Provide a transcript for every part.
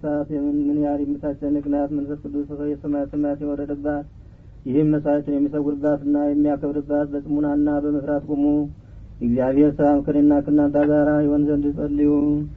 ሰዓት የምን ምን ያህል የምታስጨንቅ ናት። መንፈስ ቅዱስ የሰማያት ሰማያት የወረደባት ይህም መስዋዕትን የሚሰውርባትና የሚያከብርባት በጽሙናና በመፍራት ቁሙ። እግዚአብሔር ሰላም ከእኔና ከእናንተ ጋር ይሆን ዘንድ ጸልዩ።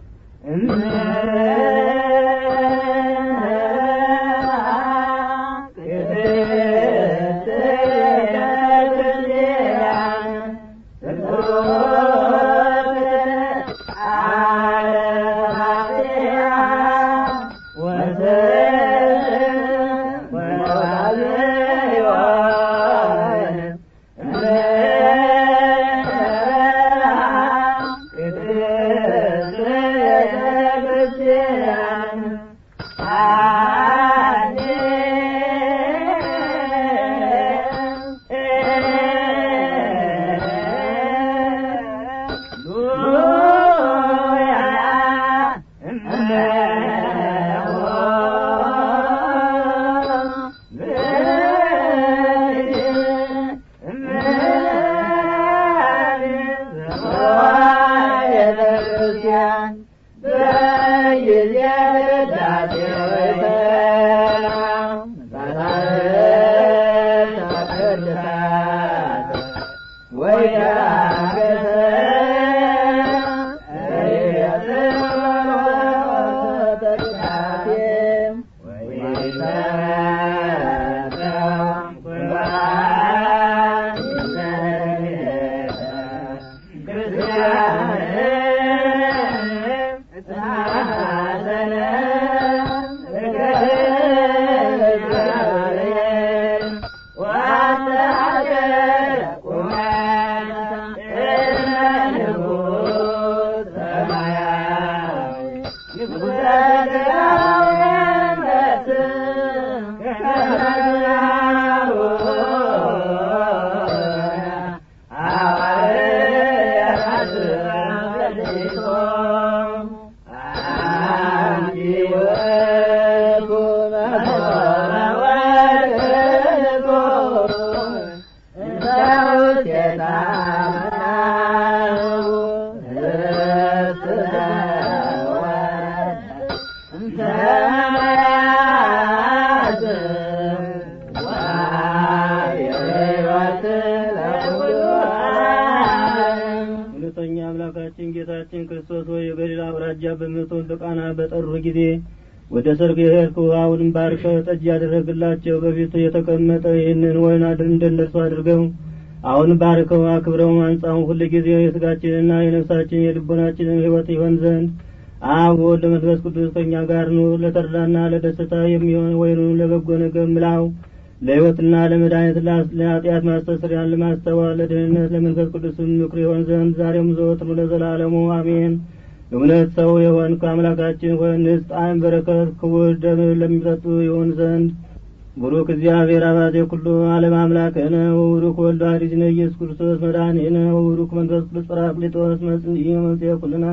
እውነተኛ አምላካችን ጌታችን ክርስቶስ ሆይ የገሊላ አውራጃ በምትሆን በቃና በጠሩ ጊዜ ወደ ሰርግ የሄድከው አሁንም ባርከህ ጠጅ ያደረግላቸው በፊት የተቀመጠ ይህንን ወይን አድር እንደነርሱ አድርገው አሁን ባርከው አክብረው አንጻው ሁል ጊዜ የስጋችንና የነፍሳችን የልቦናችንን ሕይወት ይሆን ዘንድ አብ ወልድ መንፈስ ቅዱስ ከእኛ ጋር ኑር። ለተድላና ለደስታ የሚሆን ወይኑን ለበጎ ነገር ምላው ለሕይወትና ለመድኃኒት ለኃጢአት ማስተስሪያን ለማስተዋል ለድህነት ለመንፈስ ቅዱስም ምክር ይሆን ዘንድ ዛሬም ዘወትር ለዘላለሙ አሜን። እውነት ሰው የሆንክ አምላካችን ሆይ ንጽሕ ጣዕም በረከት ክቡር ደም ለሚጠጡ ይሆን ዘንድ ቡሩክ እግዚአብሔር አባዜ ኩሉ ዓለም አምላክነ ወቡሩክ ወልድ ዋሕድነ ኢየሱስ ክርስቶስ መድኃኒነ ወቡሩክ መንፈስ ቅዱስ ጰራቅሊጦስ መጽንዒ መጽሔ ኩልነ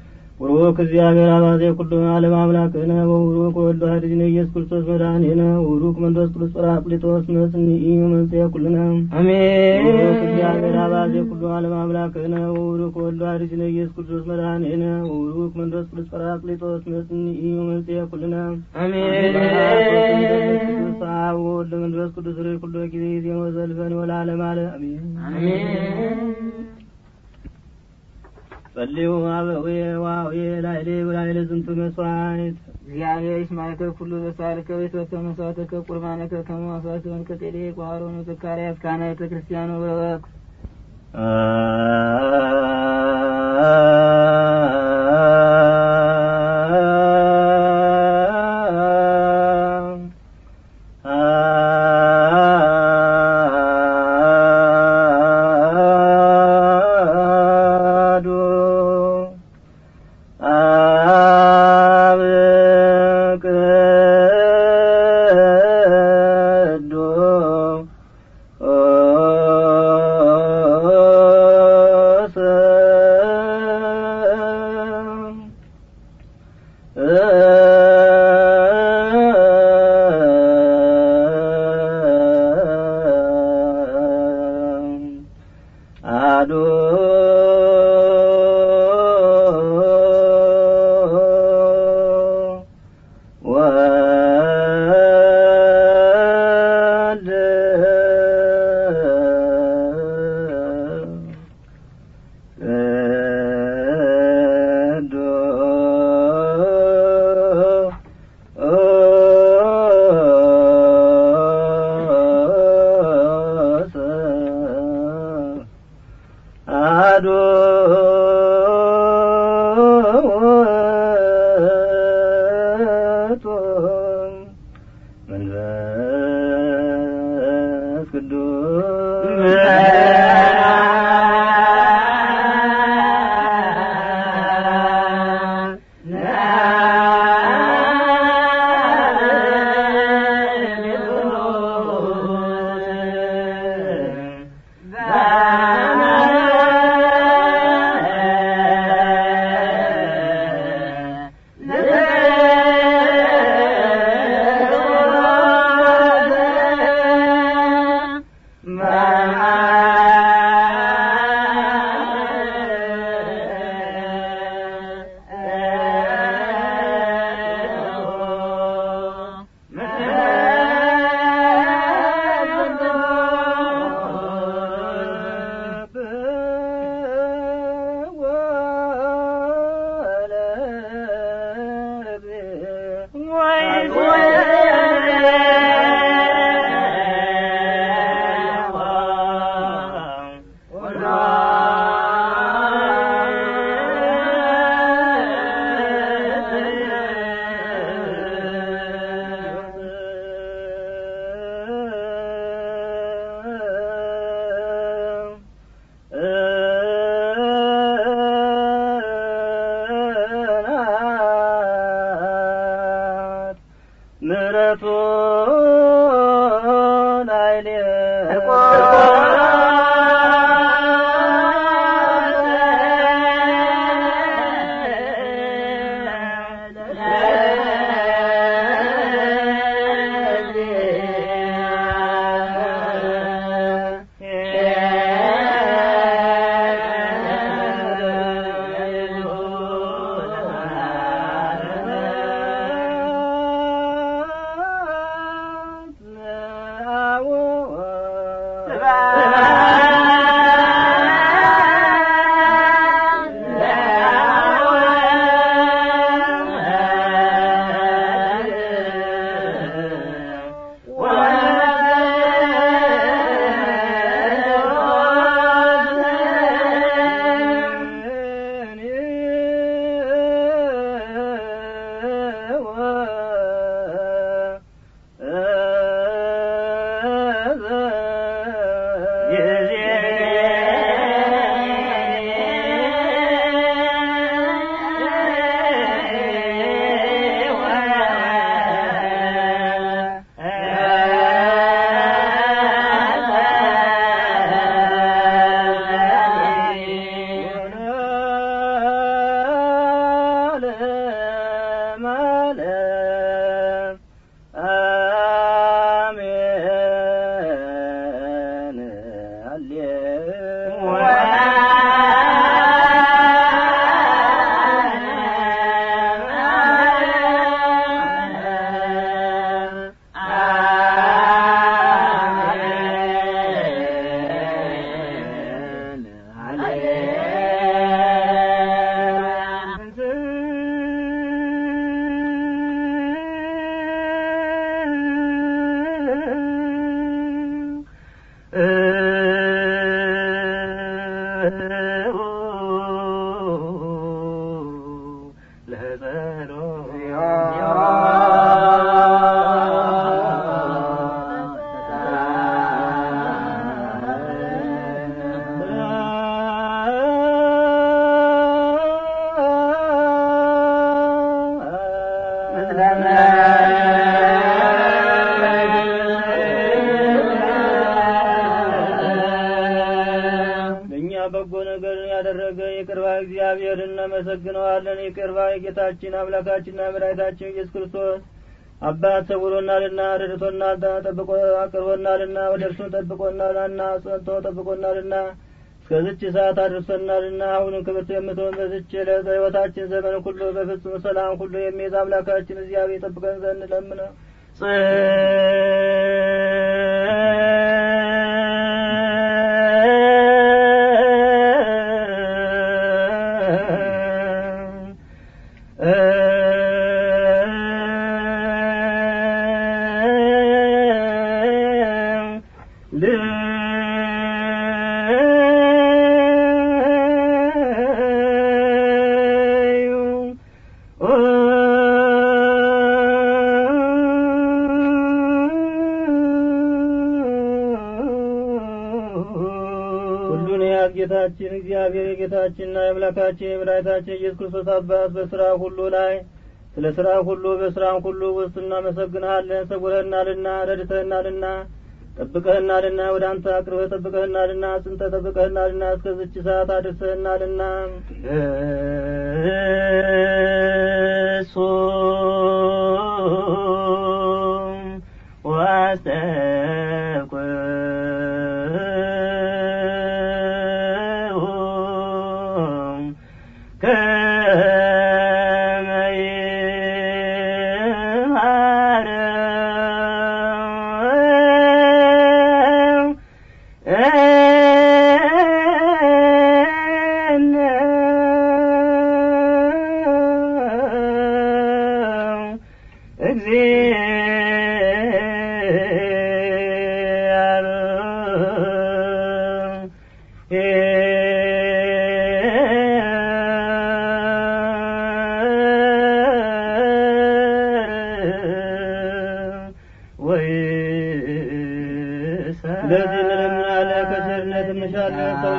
ቡሩክ እግዚአብሔር አባዜ ኩሉ ዓለም አምላክነ ወቡሩክ ወልድ ዋሕድነ ኢየሱስ ክርስቶስ መድኃኒነ ወቡሩክ መንፈስ ቅዱስ ጰራቅሊጦስ መጽንዒ መጽሔ ኩልነ አሜን። ቡሩክ እግዚአብሔር አባዜ ኩሉ ዓለም አምላክነ ወቡሩክ ወልድ ዋሕድነ ኢየሱስ ክርስቶስ መድኃኒነ ወቡሩክ መንፈስ ቅዱስ ጰራቅሊጦስ መጽንዒ መጽሔ ኩልነ አሜን። ቅዱስ አብ ወወልድ መንፈስ ቅዱስ ርይ ኩሎ ጊዜ ዜኖ ዘልፈን ወለዓለመ ዓለም አሜን። አሜን። ጸልዩ አበዌ ዋዌ ላይሌ ወላይለ ዝንቱ መስዋዕት እግዚአብሔር ይስማዕከ ኩሉ በሳልከ ቤትወከ መስዋዕተከ ቁርባነከ ከመ መስዋዕት ወንከ ጼዴቅ ወአሮን ወዘካርያስ ካህነ ቤተ ክርስቲያን ወበረክ አሐዱ አብ ቅዱስ መንፈስ ቅዱስ ምሕረቱ ላይሌ ለእኛ በጎ ነገርን ያደረገ የቅርባ እግዚአብሔር እናመሰግነዋለን። የቅርባ የጌታችን አምላካችንና መድኃኒታችን ኢየሱስ ክርስቶስ አባት ሰውሮናልና ረድቶናልና ጠብቆ አቅርቦናልና ወደ እርሱ ጠብቆናልና ጸንቶ ጠብቆናልና እስከዚች ሰዓት አድርሶናልና አሁንም ክብርት የምትሆን በዚች ዕለት በሕይወታችን ዘመን ሁሉ በፍጹም ሰላም ሁሉ የሚይዝ አምላካችን እግዚአብሔር ይጠብቀን ዘንድ ለምነው ልዩ ጌታችን እግዚአብሔር የጌታችንና የአምላካችን የመድኃኒታችን ኢየሱስ ክርስቶስ አባት በስራ ሁሉ ላይ ስለ ስራ ሁሉ በስራም ሁሉ ውስጥ እናመሰግንሃለን። ሰውረህናልና ረድተህናልና ጠብቀህናልና ወደ አንተ አቅርበህ ጠብቀህናልና ጽንተ ጠብቀህናልና እስከዝች ሰዓት አድርሰህናልና እሱ ዋስተብቅዑ ከመ ይምሃረው ስለዚህ እንለምናለን፣ ከቸርነት እንሻለን። ሰው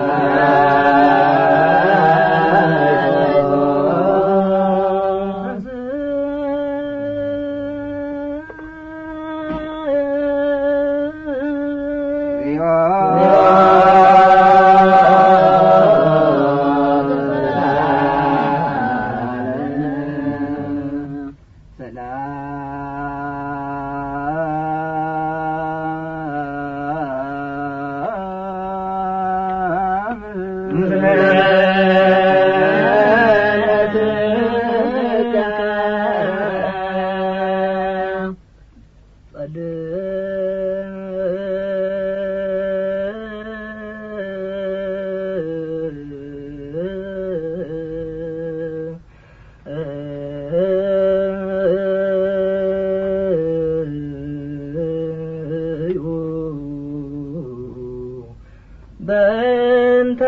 በእንተ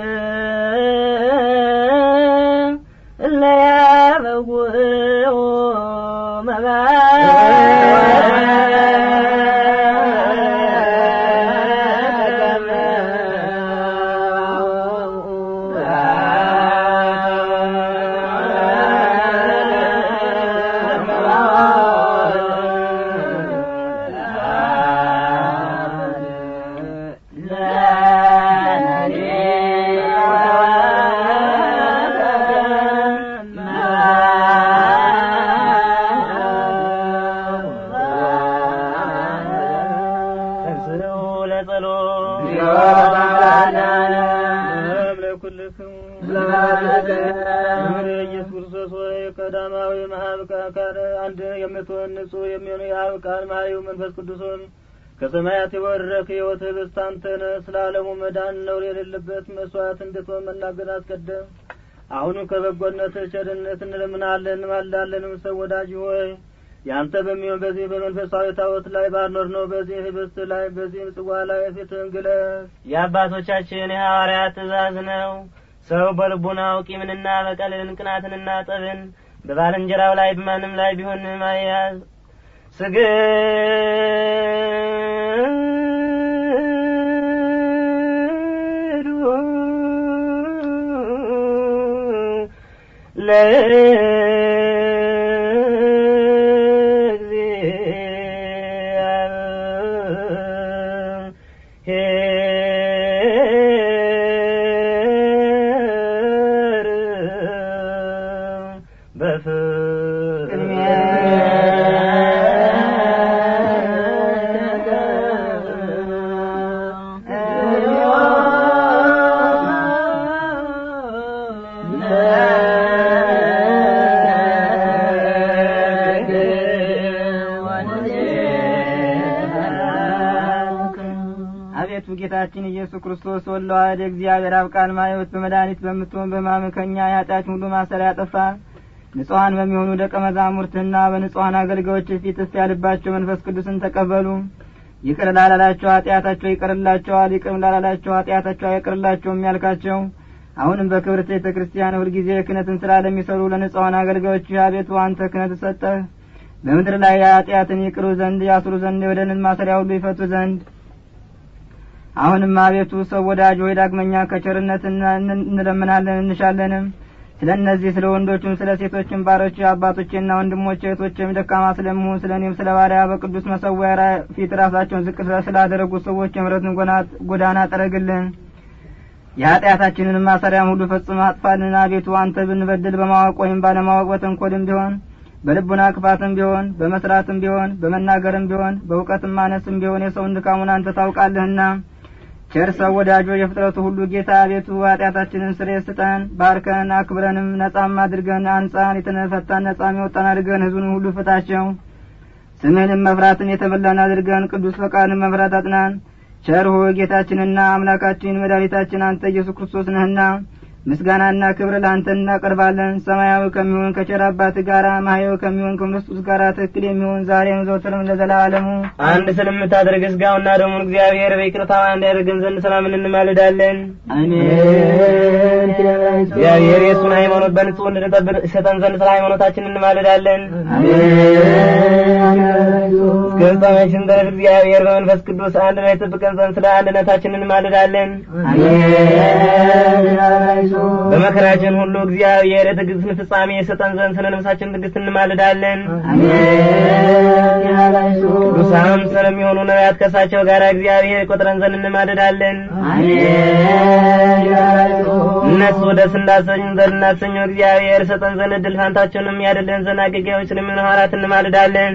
እለያበውኦ ተንሥኡ ለጸሎት ለኩልክሙ ክብር ኢየሱስ ክርስቶስ ሆይ ቀዳማዊ መሀብቃ ካለ አንድ የምትሆን ንጹሕ የሚሆን የአብ ቃል መሀይው መንፈስ ቅዱስን ከሰማያት የወረድክ ሕይወት ህብስት አንተ ነህ። ስለ ዓለሙ መዳን ነውር የሌለበት መስዋዕት እንድትሆን መናገር አስቀደም። አሁንም ከበጎነት ቸርነት እንለምናለን እንማልዳለንም። ሰው ወዳጅ ሆይ ያንተ በሚሆን በዚህ በመንፈሳዊ ታቦት ላይ ባኖር ነው በዚህ ህብስት ላይ በዚህ ጽዋ ላይ ፊትህን ግለጽ። የአባቶቻችን የሐዋርያት ትእዛዝ ነው። ሰው በልቡናው ቂምንና በቀልን ቅናትንና ጠብን በባልንጀራው ላይ በማንም ላይ ቢሆን ማያዝ ስግዱ አቤቱ ጌታችን ኢየሱስ ክርስቶስ ወለዋህድ እግዚአብሔር አብ ቃል ማየት በመድኃኒት በምትሆን በማመከኛ የኃጢአት ሁሉ ማሰሪያ ያጠፋ ንጹሐን በሚሆኑ ደቀ መዛሙርትና በንጹሐን አገልጋዮች ፊት እስቲ ያልባቸው መንፈስ ቅዱስን ተቀበሉ። ይቅር ላላላቸው ኃጢአታቸው ይቅርላቸዋል፣ ይቅር ላላላቸው ኃጢአታቸው አይቅርላቸውም ያልካቸው አሁንም በክብርት ቤተ ክርስቲያን ሁልጊዜ ክህነትን ስራ ለሚሰሩ ለንጹሐን አገልጋዮች አቤቱ አንተ ክህነት ሰጠህ። በምድር ላይ ኃጢአትን ይቅሩ ዘንድ ያስሩ ዘንድ የበደልን ማሰሪያ ሁሉ ይፈቱ ዘንድ አሁንም አቤቱ ሰው ወዳጅ ሆይ ዳግመኛ ከቸርነት እንለምናለን እንሻለንም ስለ እነዚህ ስለ ወንዶችም ስለ ሴቶችም ባሮች አባቶቼና ወንድሞቼ እህቶቼም ደካማ ስለምሆን ስለ እኔም ስለ ባሪያ በቅዱስ መሰዊያ ፊት ራሳቸውን ዝቅ ስላደረጉ ሰዎች የምሕረትን ጎዳና ጠረግልን የኃጢአታችንን ማሰሪያም ሁሉ ፈጽመ አጥፋልን አቤቱ አንተ ብንበድል በማወቅ ወይም ባለማወቅ በተንኮልም ቢሆን በልቡና ክፋትም ቢሆን በመስራትም ቢሆን በመናገርም ቢሆን በእውቀትም ማነስም ቢሆን የሰውን ድካሙን አንተ ታውቃለህና ቸር ሰው ወዳጆ የፍጥረቱ ሁሉ ጌታ አቤቱ ኃጢአታችንን ስርየት ስጠን ባርከን አክብረንም ነጻም አድርገን አንጻን የተፈታን ነጻም የወጣን አድርገን ህዝቡን ሁሉ ፍታቸው ስምህንም መፍራትን የተበላን አድርገን ቅዱስ ፈቃድን መፍራት አጥናን ቸር ሆይ ጌታችንና አምላካችን መድኃኒታችን አንተ ኢየሱስ ክርስቶስ ነህና ምስጋናና ክብር ለአንተ እናቀርባለን ሰማያዊ ከሚሆን ከቸር አባት ጋር ማህያዊ ከሚሆን ከክርስቶስ ጋር ትክክል የሚሆን ዛሬም ዘወትርም ለዘላለሙ አንድ ስለምታደርግ ስጋውና ደሙን እግዚአብሔር በይቅርታ እንዲያደርግን ዘንድ ሰላምን እንማልዳለን። እግዚአብሔር የእሱን ሃይማኖት በንጹህ እንድንጠብቅ ይሰጠን ዘንድ ስለ ሃይማኖታችን እንማልዳለን። እስከ ፍጻሜያችን ድረስ እግዚአብሔር በመንፈስ ቅዱስ አንድ ላይ ጠብቀን ዘንድ ስለ አንድነታችን እንማልዳለን። በመከራችን ሁሉ እግዚአብሔር የትዕግስትን ፍጻሜ የሰጠን ዘንድ ስለ ነፍሳችን ትዕግስት እንማልዳለን። ቅዱሳን ስለሚሆኑ ነቢያት ከእሳቸው ጋር እግዚአብሔር ቆጥረን ዘንድ እንማልዳለን። እነሱ ደስ እንዳሰኙ ዘንድ እናሰኘው እግዚአብሔር ሰጠን ዘንድ እድል ፋንታቸውንም ያደለን ዘንድ አገልጋዮች ስለሚሆኑ ሐዋርያት እንማልዳለን።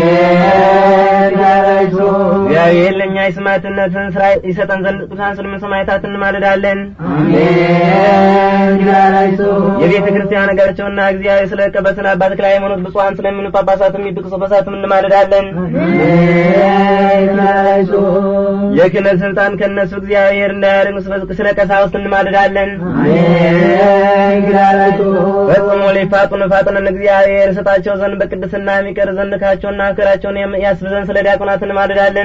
እግዚአብሔር ለእኛ የሰማዕትነትን ስራ ይሰጠን ዘንድ ቅዱሳን ስለሚሆኑ ሰማዕታት እንማልዳለን። የቤተ ክርስቲያን ነገራቸውና እግዚአብሔር ስለ ቀበስን አባት ተክለ ሃይማኖት ብፁዓን ስለሚሆኑ ጳጳሳትም የጵስቆ ጳጳሳትም እንማልዳለን። የክህነት ስልጣን ከእነሱ እግዚአብሔር እንዳያደርግ ስለ ቀሳውስት እንማልዳለን። ፈጽሞ ሊፋጡን ፋጡንን እግዚአብሔር ስጣቸው ዘንድ በቅድስና የሚቀር ዘንድ ካቸውና ክራቸውን ያስብ ዘንድ ስለ ዲያቆናት እንማልዳለን።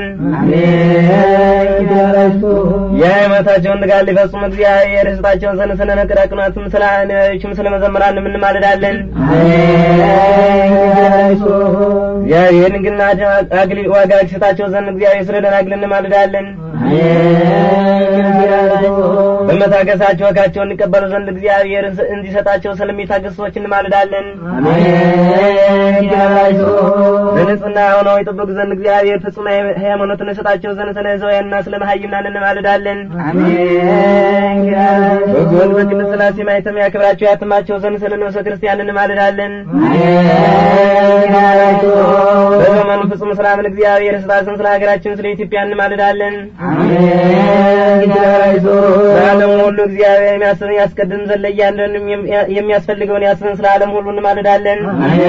የሃይማኖታቸውን ድጋር ሊፈጽሙ እግዚአብሔር ስጣቸውን ዘንድ ስለ ዲያቆናትም ስለ ነቢዮችም ስለ መዘምራን እንማልዳለን። እግዚአብሔር ንግና አግሊል ዋጋ ይሰጣቸው ዘንድ እግዚአብሔር ስለ ደናግል እንማልዳለን። በመታገሳቸው ዋጋቸውን እንቀበሉ ዘንድ እግዚአብሔር እንዲሰጣቸው ስለሚታገሱ ሰዎች እንማልዳለን። በንጽህና ሆነው ይጠብቁ ዘንድ እግዚአብሔር ፍጹም ሃይማኖትን ይሰጣቸው ዘንድ ስለ ሕዝባውያንና ስለ መሀይምናን እንማልዳለን። በጎን በቅድስት ሥላሴ ማኅተም ያክብራቸው ያትማቸው ዘንድ ስለ ንዑሰ ክርስቲያን እንማልዳለን። በዘመኑ ፍጹም ሰላምን እግዚአብሔር ስጣትን ስለ ሀገራችን ስለ ኢትዮጵያ እንማልዳለን። በዓለም ሁሉ እግዚአብሔር የሚያስብን ያስቀድም ዘንድ ለእያንዳንዱ የሚያስፈልገውን ያስብን ስለ ዓለም ሁሉ እንማልዳለን።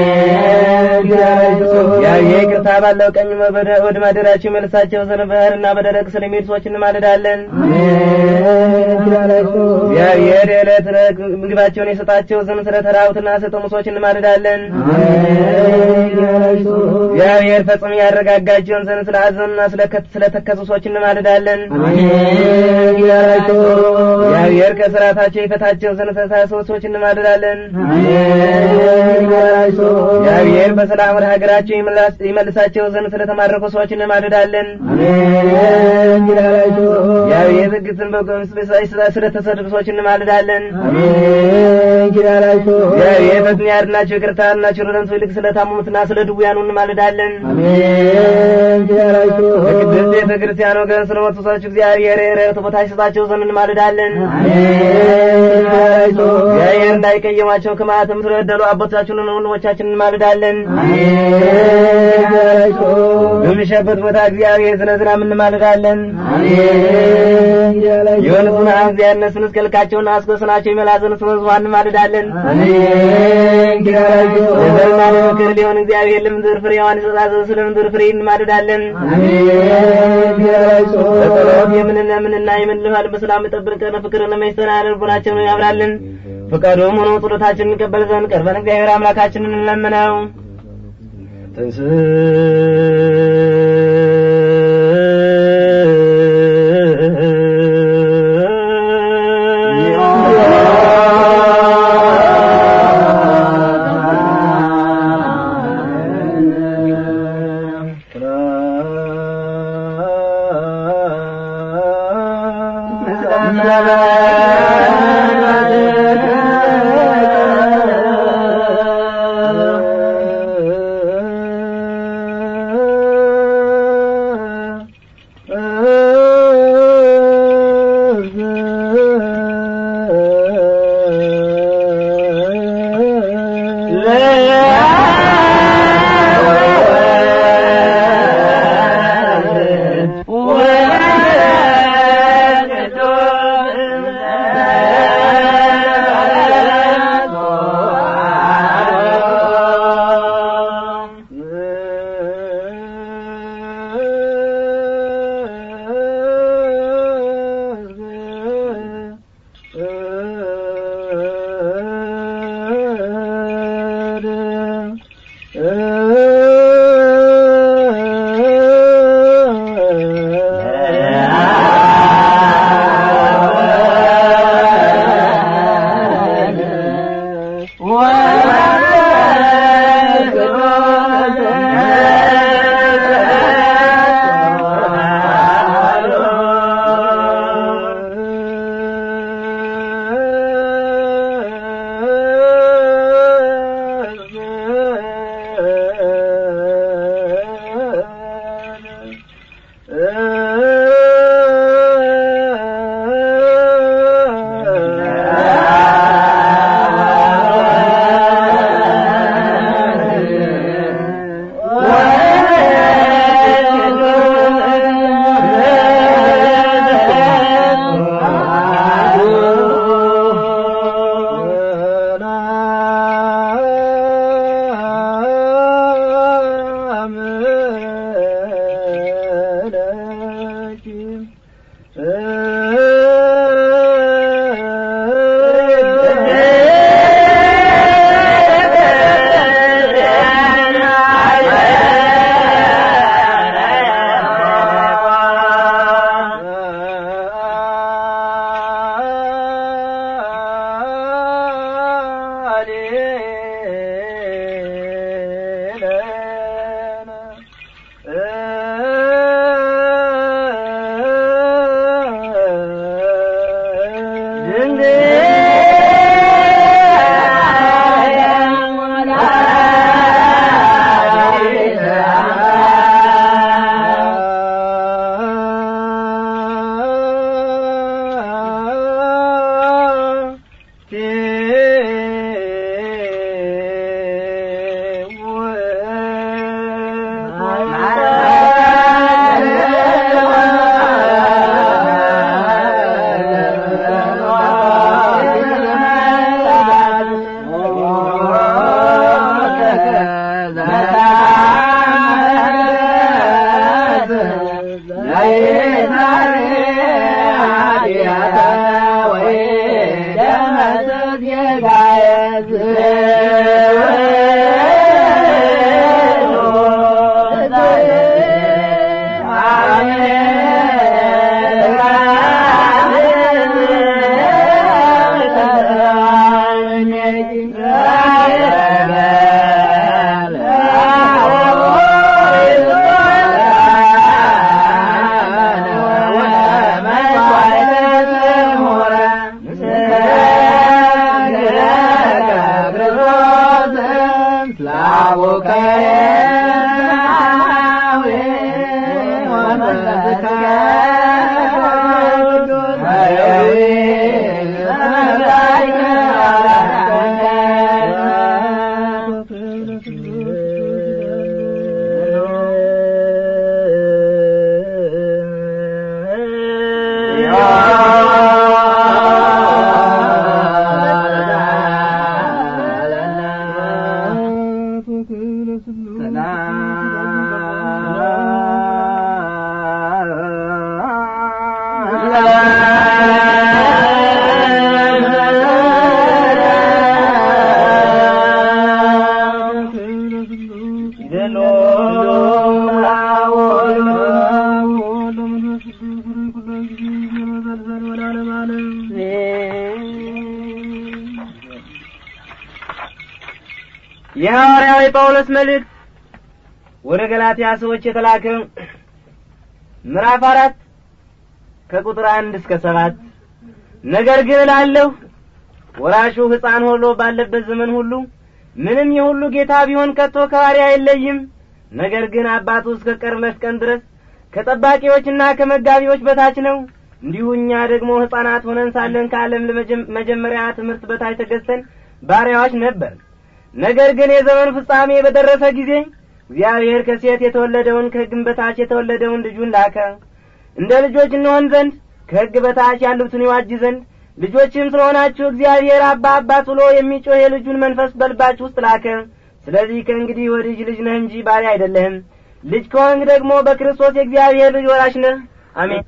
እግዚአብሔር ይቅርታ ባለው ቀኝ ወደ ማደሪያቸው መልሳቸው ዘንድ በባሕርና በደረቅ ስለሚሄዱ ሰዎች እንማልዳለን። እግዚአብሔር የዕለት ምግባቸውን የሰጣቸው ዘንድ ስለ ተራቡትና ስለተጠሙ ሰዎች እንማልዳለን። እግዚአብሔር ፈጽሞ ያረጋጋቸውን ዘንድ ስለ አዘኑና ስለ ተከዙ ሰዎች እንማልዳለን። እግዚአብሔር ከስራታቸው ይፈታቸው ዘንድ ስለታሰሩ ሰዎች እንማልዳለን። እግዚአብሔር በሰላም ወደ ሀገራቸው ይመልሳቸው ዘንድ ስለተማረኩ ሰዎች እንማልዳለን። እግዚአብሔር ትዕግስትን ስለተሰደዱ ሰዎች እንማልዳለን። እግዚአብሔር ፈጥኖ ያድናቸው ይቅርታና ቸርነቱ ይልቅ ስለታመሙትና ስለ ድውያኑ እንማልዳለን። በቅድስት ቤተ ክርስቲያን ወገን ስለሞቱ ሰዎች እግዚአብሔር የዕረፍት ቦታ ይሰጣቸው ዘንድ እንማልዳለን። እግዚአብሔር እንዳይቀየማቸው ከማለትም ስለበደሉ አባቶቻችንን ወንድሞቻችን እንማልዳለን። በሚሻበት ቦታ እግዚአብሔር ስለ ዝናብ እንማልዳለን። የወንዙን ሐምዝ ያነሱን እስከ ልካቸውና አስጎስናቸው ይመላ ዘንድ ስለ ሕዝቧ እንማልዳለን። ለዘርና ለምክር ሊሆን እግዚአብሔር ለምድር ፍሬዋን ይሰጣ ዘንድ ስለ ምድር ፍሬ እንማልዳለን። በጸሎት የምንለምንና የምንልፋል በሰላም ጠብቀን ፍቅርን መስተናል ልቡናችንን ያብራልን። ፈቃዱም ሆኖ ጸሎታችንን እንቀበል ዘንድ ቀርበን እግዚአብሔር አምላካችንን እንለምነው። የሐዋርያው የጳውሎስ መልእክት ወደ ገላትያ ሰዎች የተላከ ምዕራፍ አራት ከቁጥር አንድ እስከ ሰባት ነገር ግን እላለሁ ወራሹ ሕፃን ሆኖ ባለበት ዘመን ሁሉ ምንም የሁሉ ጌታ ቢሆን ከቶ ከባሪያ አይለይም ነገር ግን አባቱ እስከ ቀርበት ቀን ድረስ ከጠባቂዎችና ከመጋቢዎች በታች ነው እንዲሁ እኛ ደግሞ ሕፃናት ሆነን ሳለን ከዓለም መጀመሪያ ትምህርት በታች ተገዝተን ባሪያዎች ነበር ነገር ግን የዘመኑ ፍጻሜ በደረሰ ጊዜ እግዚአብሔር ከሴት የተወለደውን ከሕግም በታች የተወለደውን ልጁን ላከ እንደ ልጆች እንሆን ዘንድ ከሕግ በታች ያሉትን ይዋጅ ዘንድ ልጆችም ስለሆናችሁ እግዚአብሔር አባ አባት ብሎ የሚጮህ የልጁን መንፈስ በልባችሁ ውስጥ ላከ ስለዚህ ከእንግዲህ ወዲህ ልጅ ነህ እንጂ ባሪያ አይደለህም ልጅ ከሆንክ ደግሞ በክርስቶስ የእግዚአብሔር ልጅ ወራሽ ነህ አሜን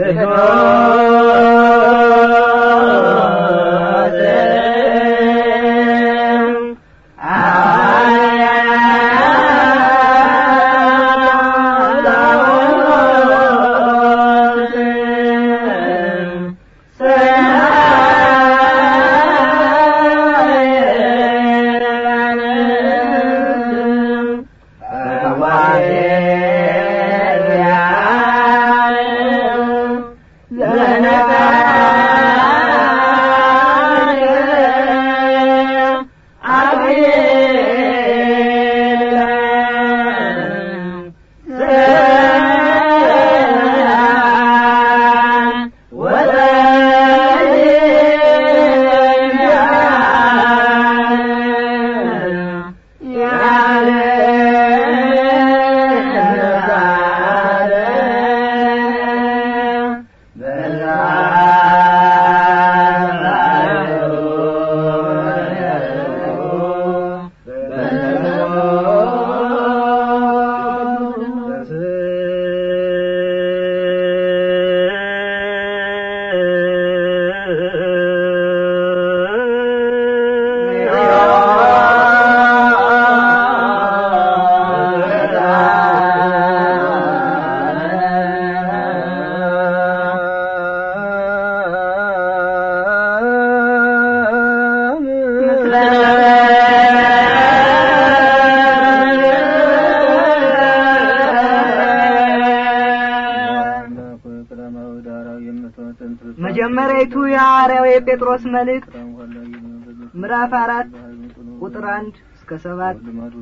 መጀመሪያይቱ የሐዋርያው የጴጥሮስ መልእክት ምዕራፍ አራት ቁጥር አንድ እስከ ሰባት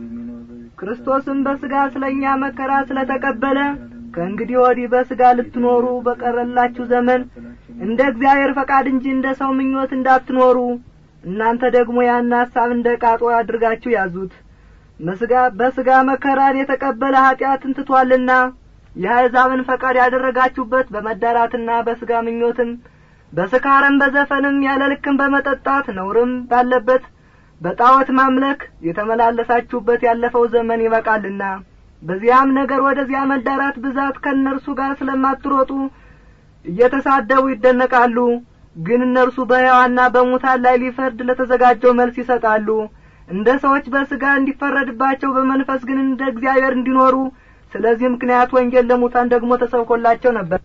ክርስቶስም በሥጋ ስለ እኛ መከራ ስለ ተቀበለ ከእንግዲህ ወዲህ በሥጋ ልትኖሩ በቀረላችሁ ዘመን እንደ እግዚአብሔር ፈቃድ እንጂ እንደ ሰው ምኞት እንዳትኖሩ እናንተ ደግሞ ያን ሐሳብ እንደ ቃጦ አድርጋችሁ ያዙት መስጋ በሥጋ መከራን የተቀበለ ኀጢአትን ትቷልና የአሕዛብን ፈቃድ ያደረጋችሁበት በመዳራትና በሥጋ ምኞትም በስካርም በዘፈንም ያለ ልክም በመጠጣት ነውርም ባለበት በጣዖት ማምለክ የተመላለሳችሁበት ያለፈው ዘመን ይበቃልና በዚያም ነገር ወደዚያ መዳራት ብዛት ከእነርሱ ጋር ስለማትሮጡ እየተሳደቡ ይደነቃሉ ግን እነርሱ በሕያዋንና በሙታን ላይ ሊፈርድ ለተዘጋጀው መልስ ይሰጣሉ እንደ ሰዎች በሥጋ እንዲፈረድባቸው በመንፈስ ግን እንደ እግዚአብሔር እንዲኖሩ ስለዚህ ምክንያት ወንጌል ለሙታን ደግሞ ተሰብኮላቸው ነበር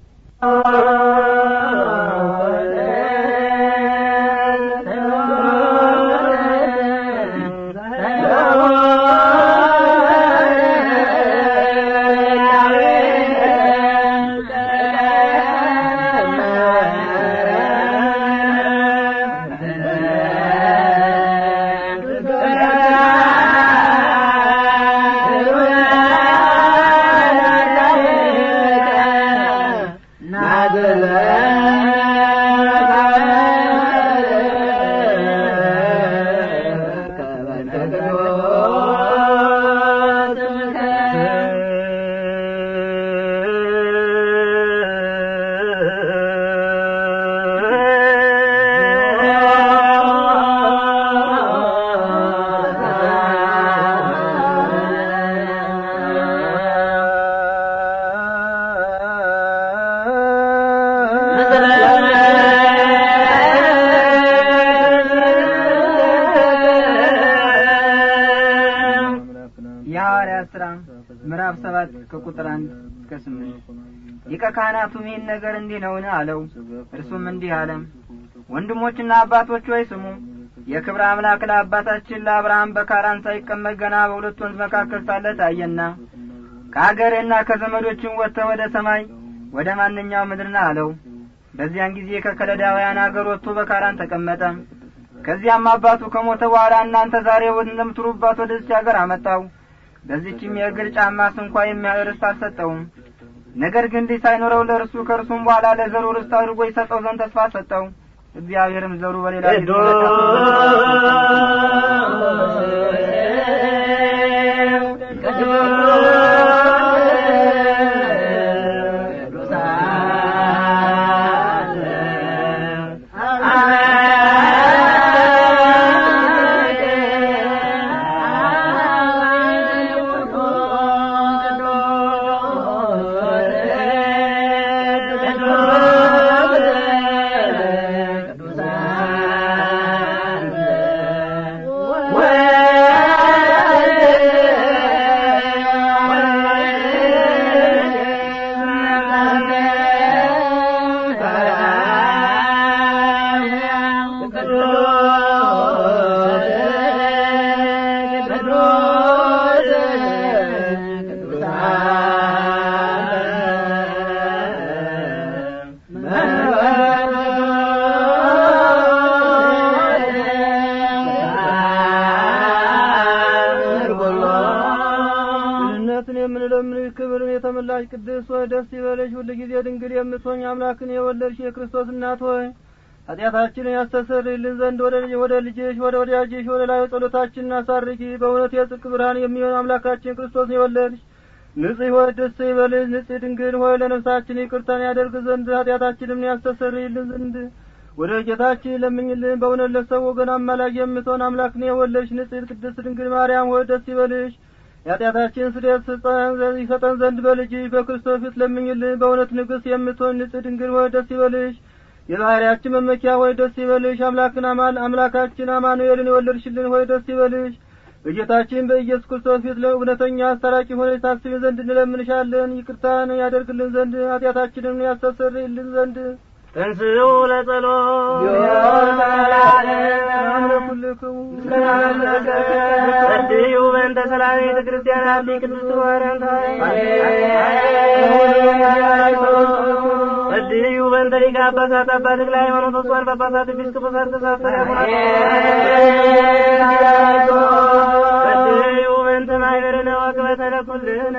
የሐዋርያት ሥራ ምዕራፍ ሰባት ከቁጥር አንድ እስከ ስምንት ሊቀ ካህናቱም ይህን ነገር እንዲህ ነውን አለው እርሱም እንዲህ አለ ወንድሞችና አባቶች ሆይ ስሙ የክብር አምላክ ለአባታችን ለአብርሃም በካራን ሳይቀመጥ ገና በሁለት ወንዝ መካከል ሳለ ታየና ከአገርህና ከዘመዶችን ወጥተህ ወደ ሰማይ ወደ ማንኛው ምድርና አለው በዚያን ጊዜ ከከለዳውያን አገር ወጥቶ በካራን ተቀመጠ ከዚያም አባቱ ከሞተ በኋላ እናንተ ዛሬ እንደምትሩባት ወደዚች አገር አመጣው በዚችም የእግር ጫማ ስንኳ የሚያህል ርስት አልሰጠውም ነገር ግን ልጅ ሳይኖረው ለእርሱ ከእርሱም በኋላ ለዘሩ ርስት አድርጎ ይሰጠው ዘንድ ተስፋ ሰጠው እግዚአብሔርም ዘሩ በሌላ ድህነትን የምንለምንሽ ክብርን የተመላሽ ቅድስት ሆይ ደስ ይበለሽ ሁል ጊዜ ድንግል የምትሆኝ አምላክን የወለድሽ የክርስቶስ እናት ሆይ ኃጢአታችንን ያስተሰርይልን ዘንድ ወደ ልጅ ወደ ልጅሽ ወደ ወዳጅሽ ወደ ላይ ጸሎታችንን አሳርጊ በእውነት የጽድቅ ብርሃን የሚሆን አምላካችን ክርስቶስ የወለድሽ ንጽሕ ሆይ ደስ ይበልሽ ንጽሕ ድንግል ሆይ ለነፍሳችን ይቅርታን ያደርግ ዘንድ ኃጢአታችንም ያስተሰርይልን ዘንድ ወደ ጌታችን ለምኝልን በእውነት ለሰው ወገን አማላጅ የምትሆን አምላክን የወለድሽ ንጽሕት ቅድስት ድንግል ማርያም ሆይ ደስ ይበልሽ የኃጢአታችን ስርየት ይሰጠን ዘንድ በልጅሽ በክርስቶስ ፊት ለምኝልን በእውነት ንግሥት የምትሆን ንጽሕ ድንግል ሆይ ደስ ይበልሽ የባህርያችን መመኪያ ሆይ ደስ ይበልሽ አምላክን አማን አምላካችን አማኑኤልን የወለድሽልን ሆይ ደስ ይበልሽ በጌታችን በኢየሱስ ክርስቶስ ፊት ለእውነተኛ አስታራቂ ሆነች ታስቢን ዘንድ እንለምንሻለን ይቅርታን ያደርግልን ዘንድ ኃጢአታችንን ያስተሰርይልን ዘንድ ተንስኡ ለጸሎት ኩልክሙ ጸልዩ በእንተ ሰላም ቤተ ክርስቲያን አቢ ቅድስት ማርያም ጸልዩ በእንተ ሊቀ ጳጳሳት አባ ተክለ ሃይማኖት ወስዋን ጳጳሳት ኤጲስቆጶሳት ተሳፈረ ጸልዩ በእንተ ማኅበርነ ወክበተ ለኩልነ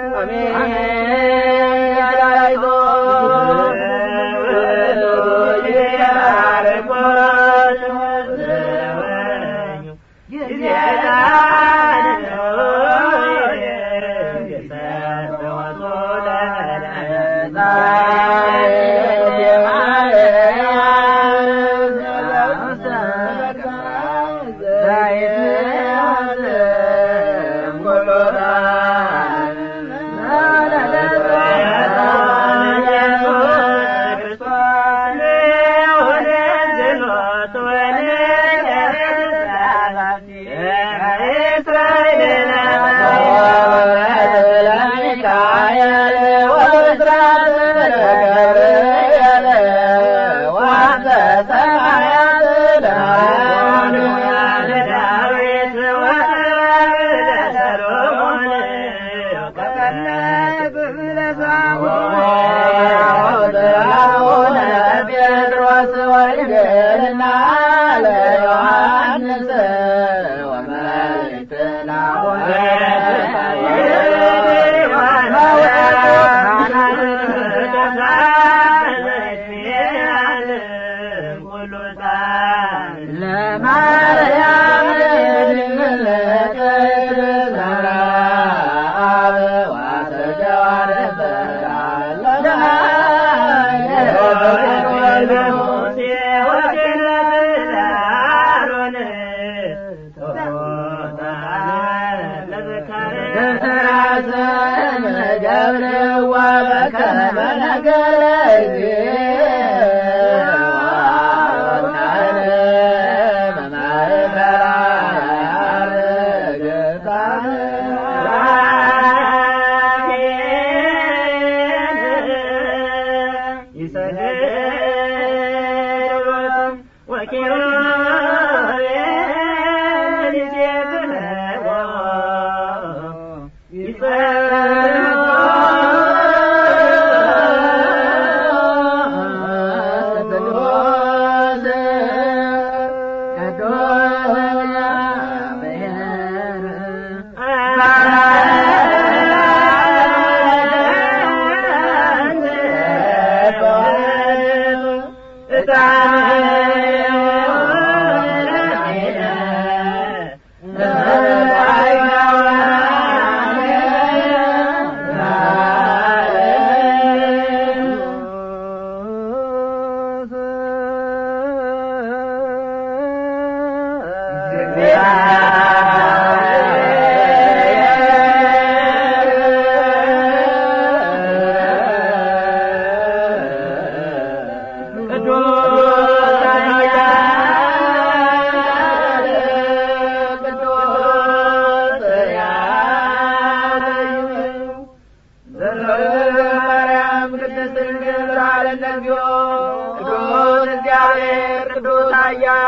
ይጸ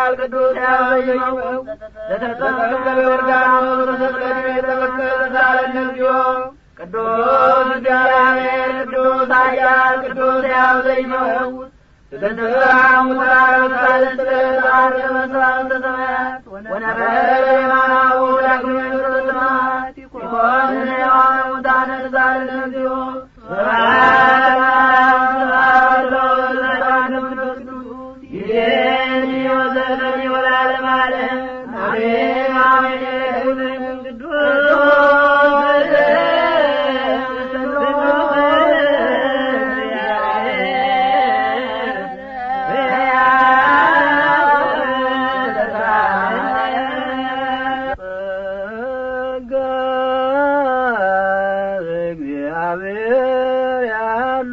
ኃያል ቅዱስ ያበየው ለተጸቀቀ ዮርዳኖስ በተስቀድ የተበከለ ሳለን እግዚኦ ቅዱስ እግዚአብሔር ቅዱስ ኃያል ቅዱስ ያበየው ተተሰራሙ ተራራው ሳለስተ ዛሬ መስራት ሰማያት ወነበረ የማናው ዳግመ ተሰማት ይኮን የዋነ ሙታነ ዛሬ እግዚኦ እግዚአብሔር ያሉ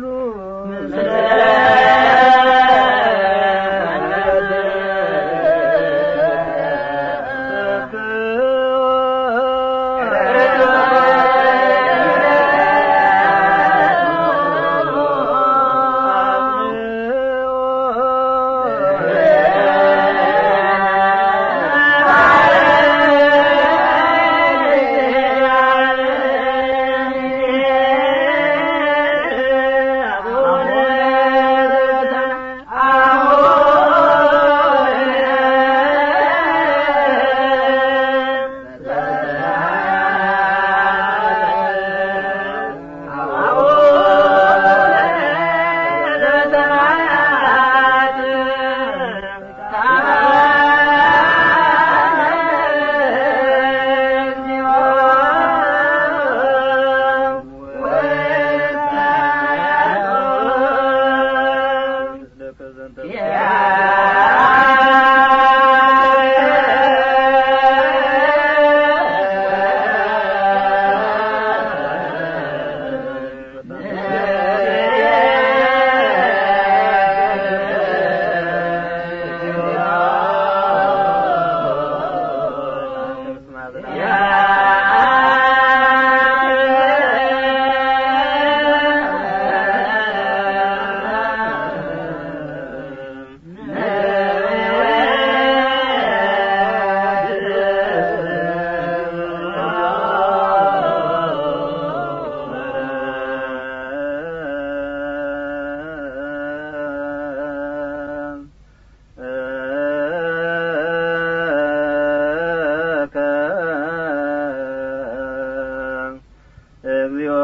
እግዚኦ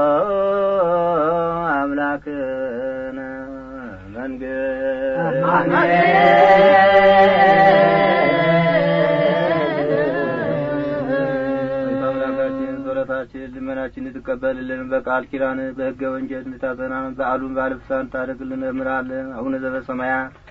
አምላክነ መንግሥት አምላካችን ጸሎታችን ልመናችን ትቀበልልን በቃል ኪዳን በሕገ ወንጀል እንድታጸናን በዓሉን ባለፍሳን ታደርግልን እምራለን አቡነ ዘበሰማያት